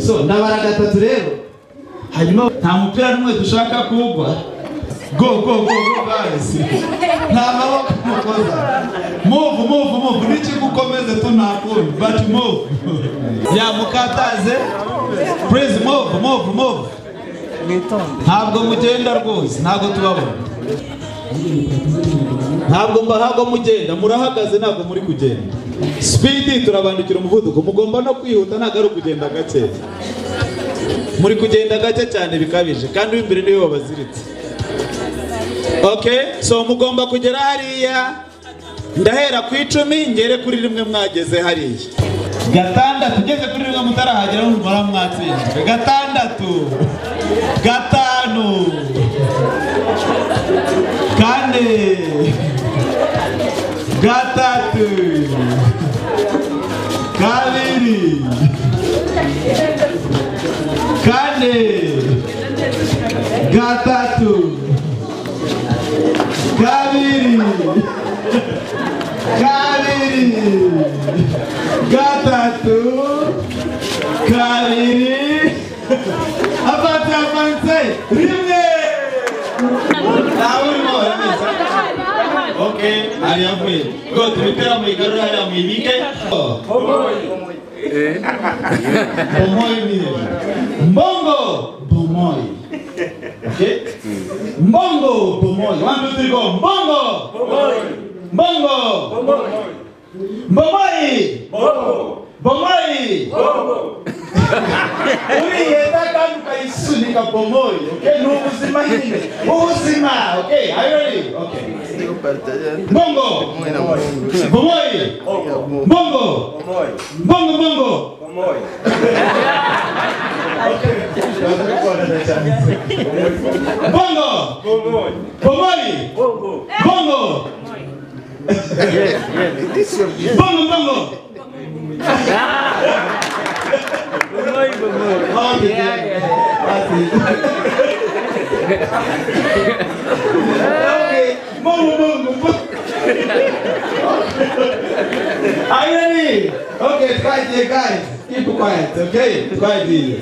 so ndabara gatatu rero hanyuma nta mupira n'umwe dushaka kuwugwa go go go go guys nta maboko mukoza move move move nikigukomeze tu nta kundi but move yamukataze please move move move ntabwo mugenda rwose ntabwo tubabona ntabwo mbahabwa mugenda murahagaze ntabwo muri kugenda sipidi turabandikira umuvuduko mugomba no kwihuta ntabwo ari ukugenda gake muri kugenda gake cyane bikabije kandi w'imbere niwe wabaziritse oke so mugomba kugera hariya ndahera ku icumi ngere kuri rimwe mwageze hariya gatandatu ugeze kuri rimwe mutarahagera numara mwatsinzwe gatandatu gatanu kane gatatu kabiri kane gatatu kabiri kabiri gatatu kabiri avanze avanze rimwe ntawe urimo uramesa oke hariya avuye go tubitera muyigarure hariya muyibike bomoyi ni hejuru mbongo bomoyi Okay? mbongo bomoyi one two three go mbongo mbongo bomoyi bomoyi uriheta kandi ukayisunika bomoyi okay? ni ubuzima nyine ubuzima okay? are you ready? Okay. mbongo bomoyi mbongo mbongo mbongo mbongo bomoyi mbongo mbongo mbongo Oh, yeah, yeah. okay. Move, move, move. Are you ready? Okay, quiet here, guys. Keep quiet, okay? Quiet here.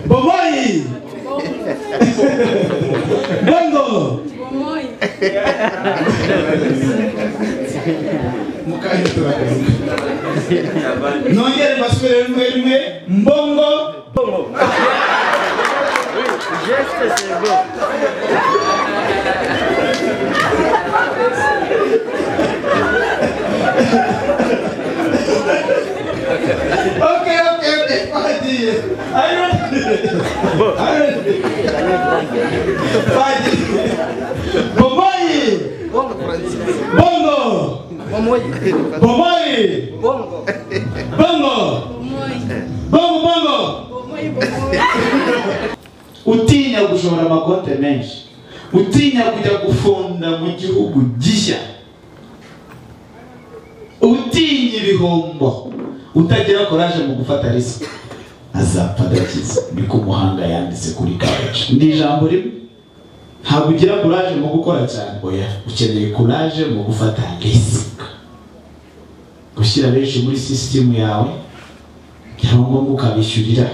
Bomoy! Bongo! nongere mbasubire rimwe rimwe mbongo okay okay okay party i don't i don't party bomoyi bongo bomoyi bongo bongo bongo utinya gushora amakote menshi utinya kujya gufunda mu gihugu gishya utinya ibihombo utagira koraje mu gufata risiki azapfa adakiza niko muhanga yanditse kuri kawaje ni ijambo rimwe ntabwo ugira koraje mu gukora cyane oya ukeneye koraje mu gufata risiki gushyira benshi muri sisitemu yawe byaba ngombwa ukabishyurira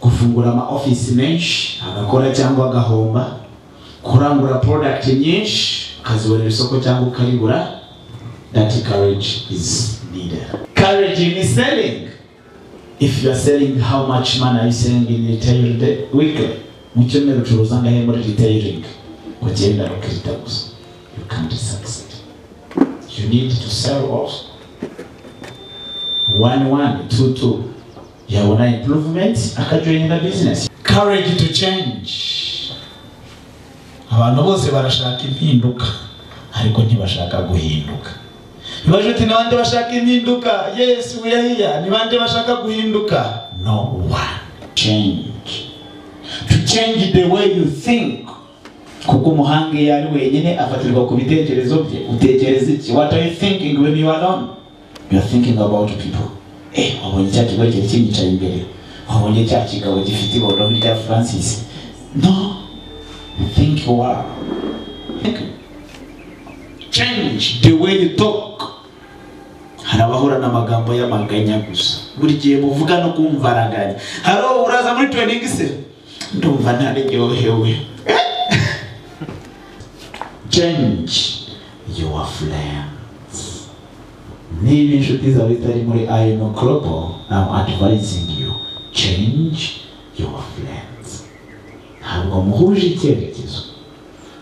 gufungura ama ofisi menshi agakora cyangwa agahomba kurangura porodagiti nyinshi ukazibonera isoko cyangwa ukaribura dati kareji izi Courage in selling. If you are selling, how much money are you selling in retail day- weekly? Mu cyumweru ucuruza angahe muri retailing? Ugenda ukirita gusa. You can't succeed. You need to sell also. One one, two two. Yabona improvement akajoyina business. Courage to change. Abantu bose barashaka impinduka ariko ntibashaka guhinduka. Nibaje uti ni bande bashaka impinduka yesu yahiya ni bande bashaka guhinduka no one change to change the way you think kuko umuhanga iyo ari wenyine afatirwa ku bitekerezo bye utekereza iki what are you thinking when you are alone you are thinking about people eh wabonye cya kigo cyari kinyicaye imbere wabonye cya kigabo gifite iboro rya francis no think wow think change the way you talk hari abahura n'amagambo y'amaganya gusa buri gihe muvuga no kumva araganya hari uwo uraza muri training se ndumva ntaryohewe change your friends niba inshuti zawe zitari muri ayino korobo I'm advising you change your friends ntabwo muhuje icyerekezo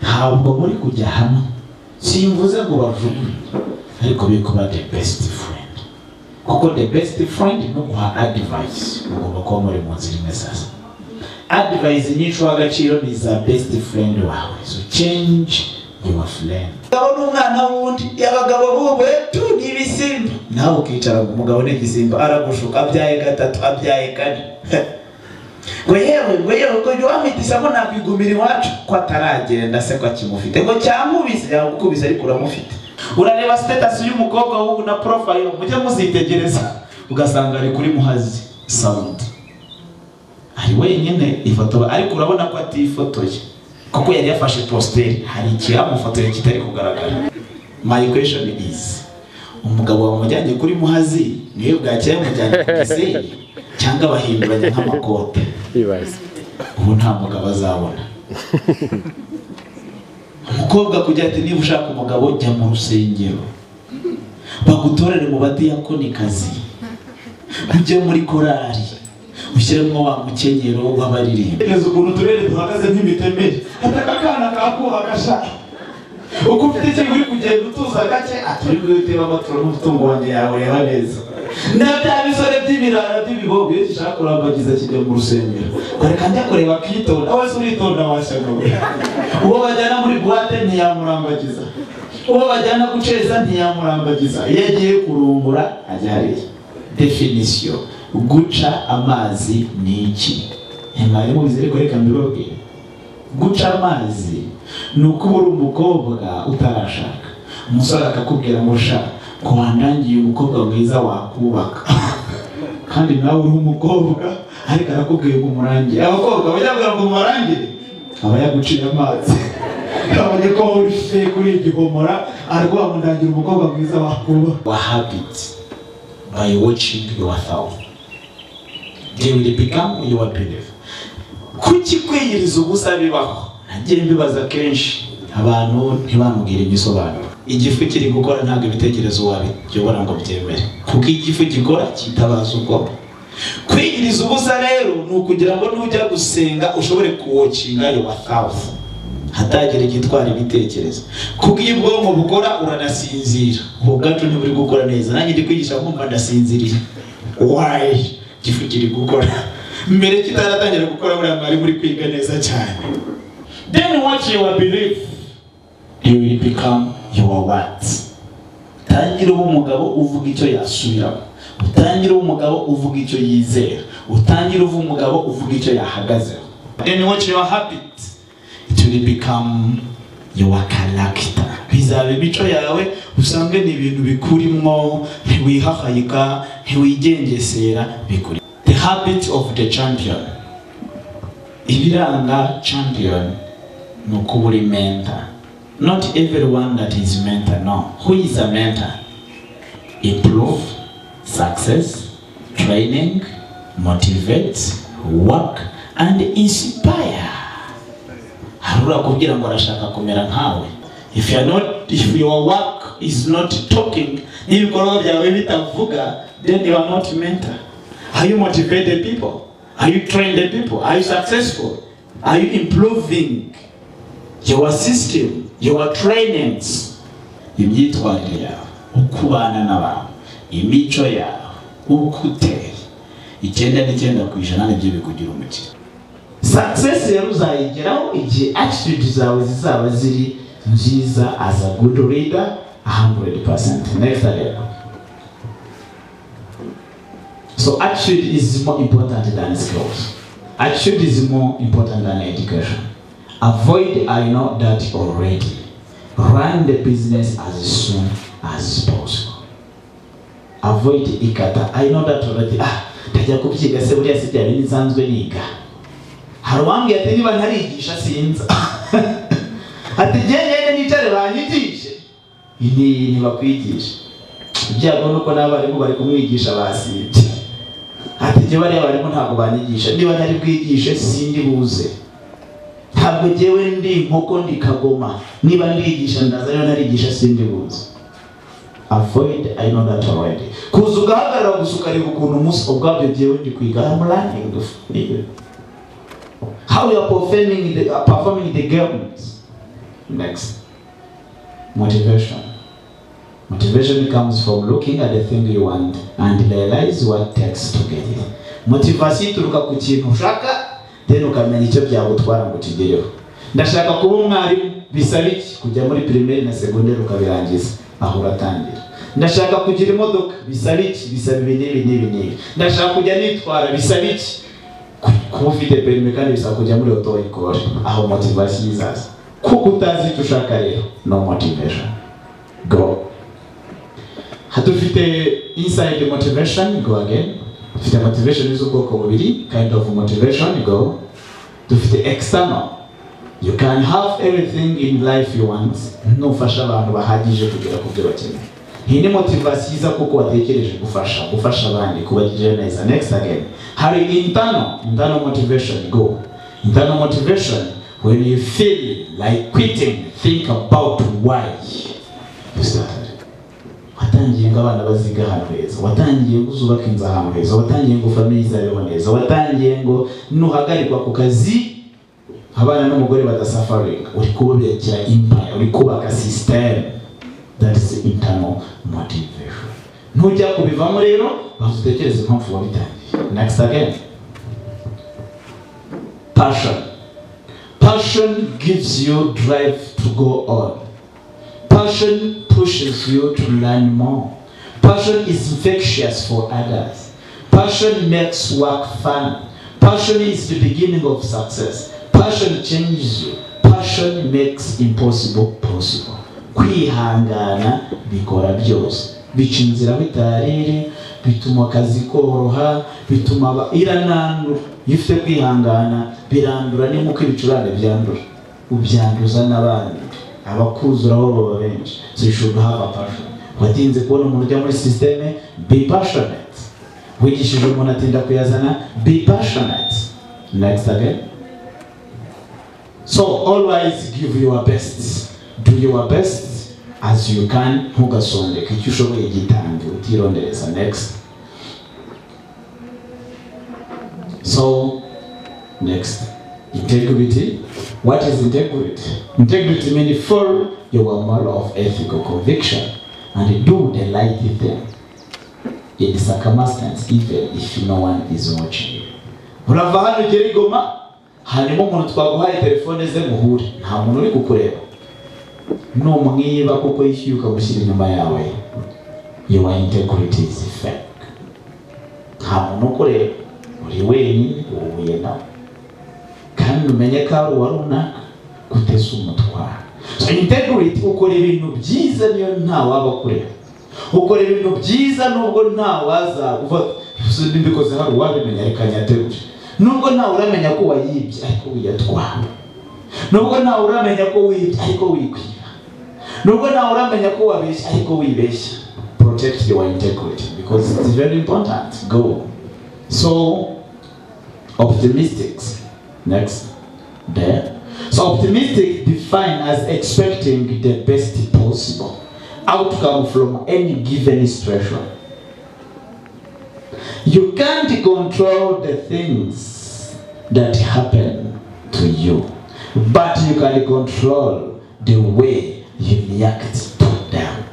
ntabwo muri kujya hamwe simvuze ngo bavuge ariko biri kuba the best friend kuko the best friend ni uguha advice ugomba kuba muri mu nzira imwe sasa advice nyinshi uha agaciro ni iza best friend wawe so change your friend umugabo n'umwana wundi abagabo b'ubu ni ibisimba nawe ukicara ngo umugabo ni igisimba aragushuka abyaye gatatu abyaye kane ngo yewe ngo yewe ngo jya wamwitisa ko nakwigumira iwacu ko ataragenda se ko akimufite ngo cyamubise yamukubise ariko uramufite urareba sitatasi y'umukobwa w'ubu na porofayiro mujye muzitegereza ugasanga ari kuri muhazi sawundi ari wenyine ifoto ariko urabona ko atifotoye kuko yari yafashe positeri hari ikiramufotoye kitari kugaragara my question is umugabo wamujyanye kuri muhazi niwe bwacye yamujyanye ku gisenyi cyangwa bahinduranya nk'amakote ibaze ubu nta mugabo azabona umukobwa kugira ati niba ushaka umugabo jya mu rusengero bagutorere mu badiyakonikazi ujye muri korari ushyiremo wa mukenyero w'abaririmba reza ukuntu uturere duhagaze nk'imitemeri ataka akana kakuha gashaka uko ufite ikintu uri kugenda utuza gake aturi bwite b'amaturo n'umutungo wanjye yawe reba neza na bya bisore by'ibirara by'ibibogo iyo gishaka kurambagiza kijya mu rusengero kare kandi akoreba akitonda wese uritonda washyagawe uwo bajyana muri buwate ntiyamurambagiza uwo bajyana guceza ntiyamurambagiza iyo agiye kurungura ajya hariya definisiyo guca amazi ni iki mwari mubizi ariko reka mbibabwire guca amazi ni uko uba uri umukobwa utarashaka umusore akakubwira ngo sha ko wandangiye umukobwa mwiza wakubaka kandi nawe uri umukobwa ariko arakubwiye ngo umurangire abakobwa bajya ngo umurangire aba yaguciye amazi kabonye ko wishe kuri igihomora ariko wamundangira umukobwa mwiza wakubaka wa habit by watching your thought they will become your belief kuki kwiyiriza ubusa bibaho nagiye mbibaza kenshi abantu ntibamubwire igisobanuro igifu kiri gukora ntabwo ibitekerezo wabiyobora ngo byemere kuko igifu gikora kitabaza ubwonko kwiyiriza ubusa rero ni ukugira ngo nujya gusenga ushobore kuwokinga yowa thawufu hatagira igitwara ibitekerezo kuko iyo ubwonko bukora uranasinzira ubu bwacu ntiburi gukora neza nanjye ndi kwigisha nkumva ndasinziriye wayi igifu kiri gukora mbere kitaratangira gukora buriya mwari muri kwiga neza cyane then what you will believe you will become your what utangira uba umugabo uvuga icyo yasubiramo utangira uba umugabo uvuga icyo yizera utangira uba umugabo uvuga icyo yahagazeho then what your habit it will become your character bizaba imico yawe usange ni ibintu bikurimwo ntiwihahayika ntiwigengesera bikuri the habit of the champion ibiranga champion ni ukuba uri mentor not everyone that is mentor no who is a mentor improve success training motivate work and inspire hari urakubwira ngo arashaka kumera nkawe if you are not if your work is not talking n'ibikorwa byawe bitavuga then you are not mentor Are you motivated people? Are you trained people? Are you successful? Are you improving your system, your trainings? Imyitwarire yawe, uko ubana n'abantu, imico yawe, uko uteye. Icyenda n'icyenda ku ijana nibyo bikugira umukire. Success rero uzayigeraho igihe attitude zawe zizaba ziri nziza as a good leader 100%. Next level. So attitude is more important than skills. Attitude is more important than education. Avoid I know that already. Run the business as soon as possible. Avoid ikata. I know that already. Ah, tajya kubyiga se buriya se byari nsanzwe niga. Hari uwambwiye ati niba ntarigisha sinza. ati njye njyewe nicare banyigishe. Ni ni bakwigisha. ibyago nuko n'abarimu bari kumwigisha basibye ati njye bariya barimu ntabwo banyigisha niba ntari bwigishe sindi buze ntabwo njyewe ndi inkoko ndi kagoma niba ndigisha ndaza rero ntarigisha sindi buze avoid I know that already kuza ugahagarara gusa ukareba ukuntu umunsi ubwabyo njyewe ndi kwiga I'm learning the- how you are performing the, uh, performing the games next motivation Motivation comes from looking at the thing you want and realize what takes to get it. Motivation ituruka ku kintu ushaka then ukamenya icyo byagutwara ngo ukigereho. Ndashaka kuba umwarimu bisaba iki? Kujya muri primaire na secondaire ukabirangiza aho uratangira. Ndashaka kugira imodoka bisaba iki? Bisaba ibi n'ibi n'ibi n'ibi. Ndashaka kujya nitwara bisaba iki? Ku- Kuba ufite perime kandi bisaba kujya muri auto école aho motivation izaza. Kuko utazi icyo ushaka rero no motivation. Go dufite inside motivation go again dufite motivation z'ubwoko bubiri kind of motivation go dufite external you can have everything in life you want nufasha abantu bahagije kugera ku byo bakeneye iyi ni motivation iza kuko watekereje gufasha gufasha abandi kubagirira neza next again hari internal internal motivation go internal motivation when you feel like quitting think about why you started watangiye ngo abana baziga ahantu heza watangiye ngo uzubake inzu ahantu heza watangiye ngo famiye izabeho neza watangiye ngo nuhagarikwa ku kazi abana n'umugore badasafaringa uri kubakira empire uri kubaka system that is internal motivation ntujya kubivamo rero banza utekereze impamvu wabitangiye next again passion passion gives you drive to go on Passion pushes you to learn more. Passion is infectious for others. Passion makes work fun. Passion is the beginning of success. Passion changes you. Passion makes impossible possible. kwihangana bikora byose bica inzira bitarere bituma akazi koroha bituma aba- iranandura iyo ufite kwihangana birandura ni nk'uko ibicurane byandura ubyanduza n'abandi abakuzura bo baba benshi so you should have a passion watinze kubona umuntu ujya muri systeme be passionate wigishije umuntu atinda kuyazana be passionate next again so always give your best do your best as you can ntugasondeke icyo ushoboye gitange utirondereza next so next integrity what is integrity integrity means follow your moral of ethical conviction and do the right thing in circumstance even if no one is watching you urava hano ugera i goma hanyuma umuntu twaguhaye telefone ze muhure nta muntu uri kukureba numwiba kuko yishyuye ukamushyira inyuma yawe your integrity is fake nta muntu ukureba uri wenyine uhuye nawe kandi umenye ko ari uwa runaka kutesa umutwaro so integrity ukora ibintu byiza niyo ntawaba akureba ukora ibintu byiza nubwo ntawazaguva nibikoze hari uwabimenya reka nyaterure nubwo ntawe uramenya ko wayibye ariko wiyatwara nubwo ntawe uramenya ko wibye ariko wikwiba nubwo ntawe uramenya ko wabeshya ariko wibeshya protect your integrity because it's very important go so optimistic. Next. There. So optimistic defined as expecting the best possible outcome from any given situation. You can't control the things that happen to you, but you can control the way you react to them.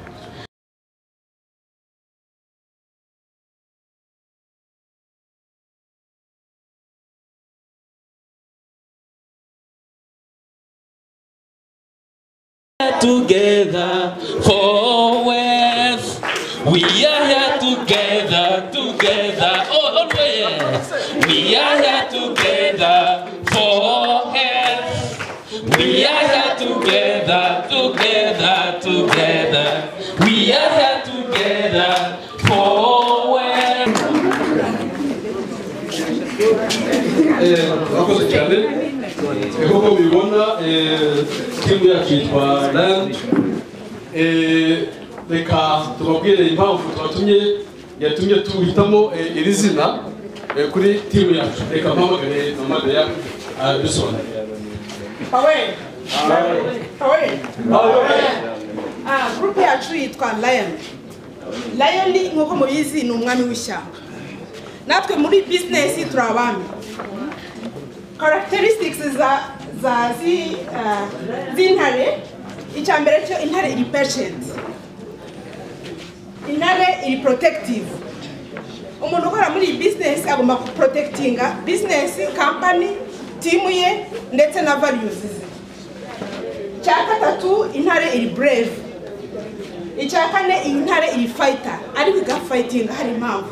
together for worth. We are here together, together, oh, always. We are here together for health. We are here together, together, together. We are here together for worth. Eh, murakoze cyane Eh, nk'uko mubibona eh, timu yacu yitwa rand reka tubabwire impamvu twatumye yatumye tuhitamo eh, iri zina eh, kuri timu yacu reka mpamagare mpamagare abisobanure Paweli Paweli ah group yacu yitwa lion lion ni nk'uko mubizi ni umwami w'ishyamba natwe muri bizinesi turi abami characteristics za za zi- ah, z'intare icya mbere cyo intare iri patient intare iri protective umuntu ukora muri iyi bizinesi agomba guporotegitinga bizinesi kampani timu ye ndetse na variyuzi ze icya gatatu intare iri bureve icya kane iyi ntare iri fayita ariko igafayitinga hari impamvu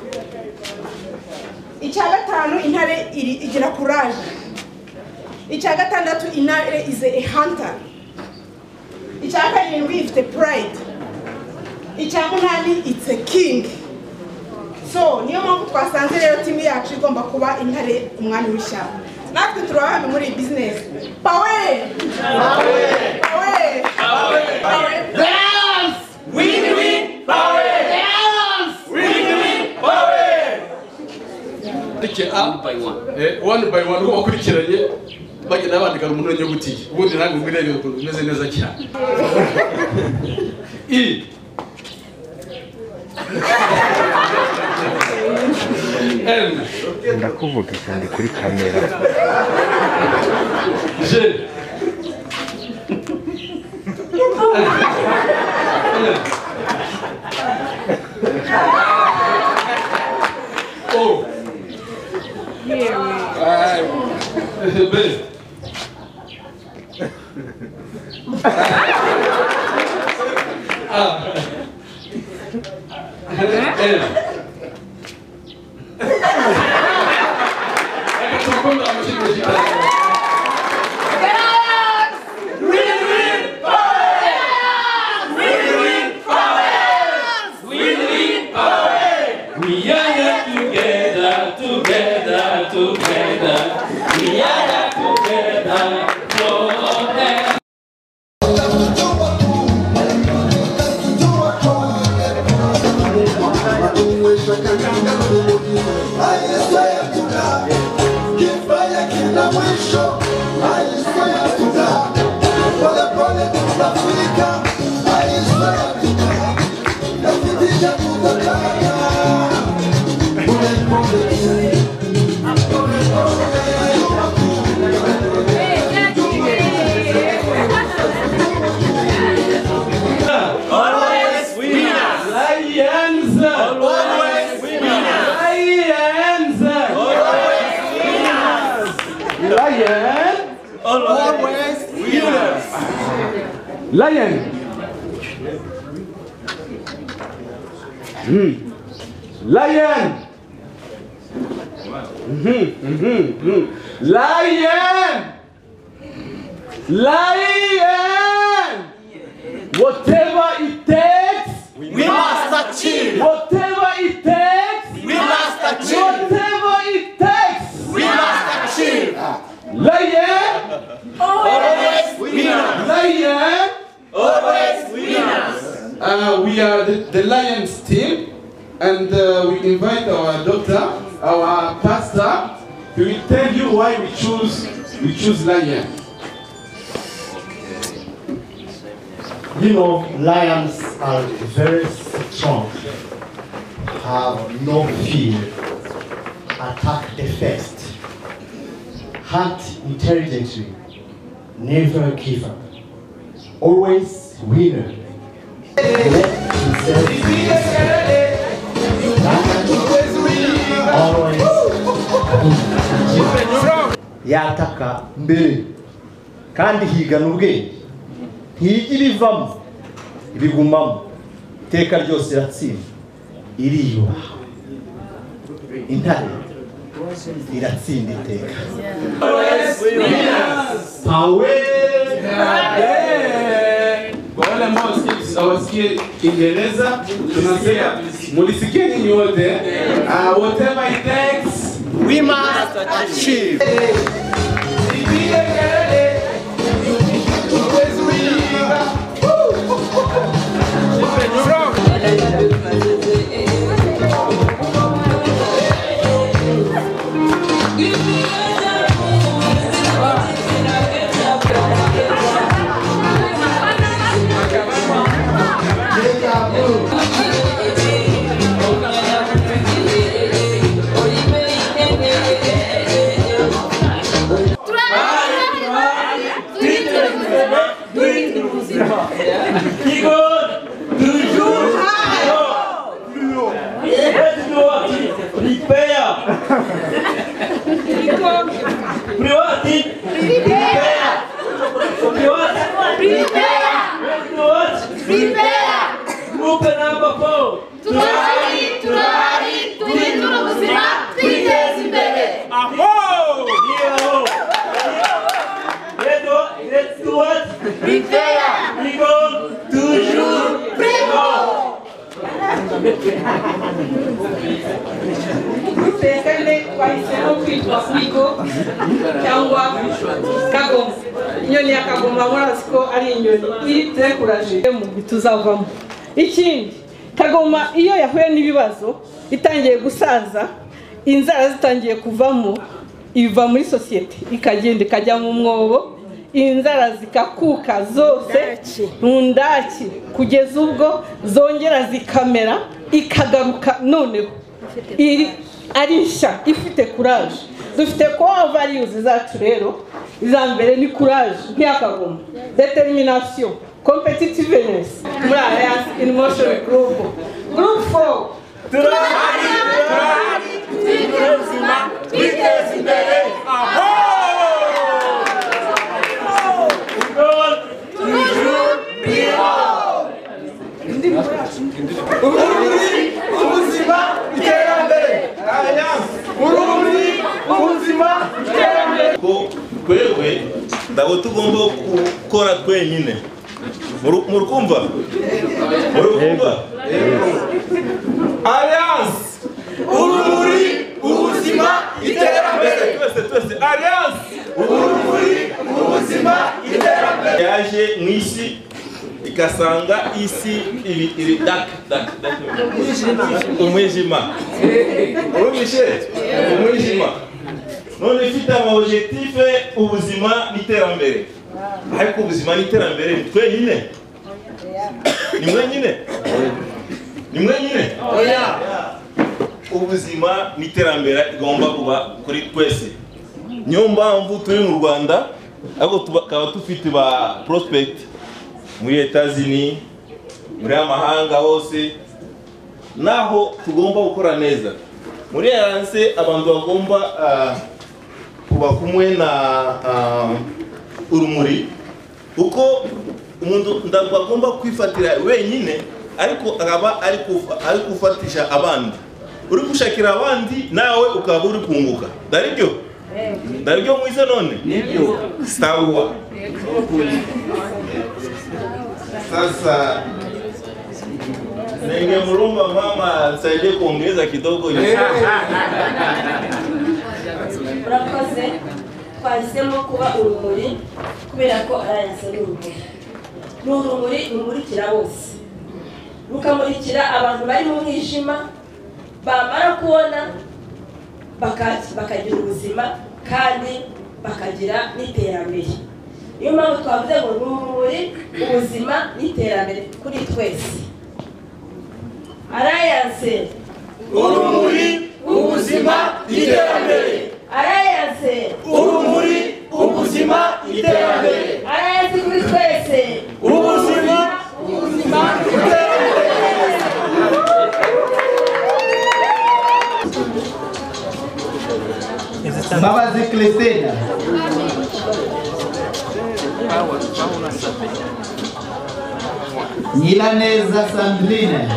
icya gatanu intare iri igira kuraje icya gatandatu intare ize a hunter icya karindwi ifite purayidi icya munani itse kingi so niyo mpamvu twasanze rero timu yacu igomba kuba intare umwami w'ishyamba natwe turi abami muri iyi bizinesi pawe pawe pawe Ndike A, eh, one by one uko bakurikiranye bagenda bandika mu ntoki nyuguti ubundi nange ubwo irebe ukuntu bimeze neza cyane i n ndakuvuga kandi kuri kamera j o b a l Reka turukundo amashyirwa cyane We are here together, together, together. We are here together forever. Uh, we are the, the Lions team, and uh, we invite our doctor, our pastor. He will tell you why we choose we choose Lion. You know, lions are very strong, have no fear, attack the first, hunt intelligently, never give up, always winner. Let himself be second. Always win. yataka mbere kandi higana ubwenge ntiga ibivamo ibigumamo iteka ryose iratsinda iriyubaha intare iratsinda iteka Kwa wale ambao hawasiki- hawasikie Kiingereza tunasema mulisikieni nyote. Ah, whatever it takes we must achieve Woo! twese mbe twahisemo kwitwa sigo cyangwa kagoma inyoni ya kagoma murazi ko ari inyoni itekuraje mu bituzavamo ikindi kagoma iyo yahuye n'ibibazo itangiye gusaza inzara zitangiye kuvamo iva muri sosiyete ikagenda ikajya mu mwobo inzara zikakuka zose mu ndaki kugeza ubwo zongera zikamera ikagaruka noneho iri ari nshya ifite kuraje dufite kuba variyuzi zacu rero iza mbere ni kuraje nk'iy'akagoma determination competitiveness muri alliance in motion group group 4 turahari turahari twigire ubuzima twiteze imbere aho urumuri ubuzima iterambere urumuri ubuzima iterambere ko twebwe ntabwo tugomba gukora twenyine Muru- murukumva murukumva alliance urumuri ubuzima iterambere twese twese alliance urumuri ubuzima iterambere yaje mu isi igasanga isi iri iri daka daka daka umwijima urumvishe umwijima none ifite ama objectif ubuzima n'iterambere ariko ubuzima n'iterambere ni twenyine ni mwenyine ni mwenyine oya ubuzima n'iterambere igomba kuba kuri twese niyo mpamvu turi mu rwanda ariko tukaba dufite ba prospect muri etazini muri amahanga hose naho tugomba gukora neza muri alliance abantu bagomba ah, kuba kumwe na ah, urumuri uko umuntu ntabwo agomba kwifatira wenyine ariko akaba ari kufa- ari gufatisha abandi uri gushakira abandi nawe ukaba uri kunguka ndaribyo ndaribyo mwize none nibyo sawa sasa ningemrumba mama asaidie kuongeza kidogo murakoze twahisemo kuba urumuri kubera ko alliance ari urumuri ni urumuri rumurikira bose rukamurikira abantu bari mu mwijima bamara kubona baka- bakagira ubuzima kandi bakagira n'iterambere niyo mpamvu twavuze ngo ni urumuri ubuzima n'iterambere kuri twese alliance urumuri ubuzima iterambere alliance urumuri ubuzima iterambere alliance kuri twese ubuzima ubuzima iterambere Mbabazi Christina Nyiraneza Sandrine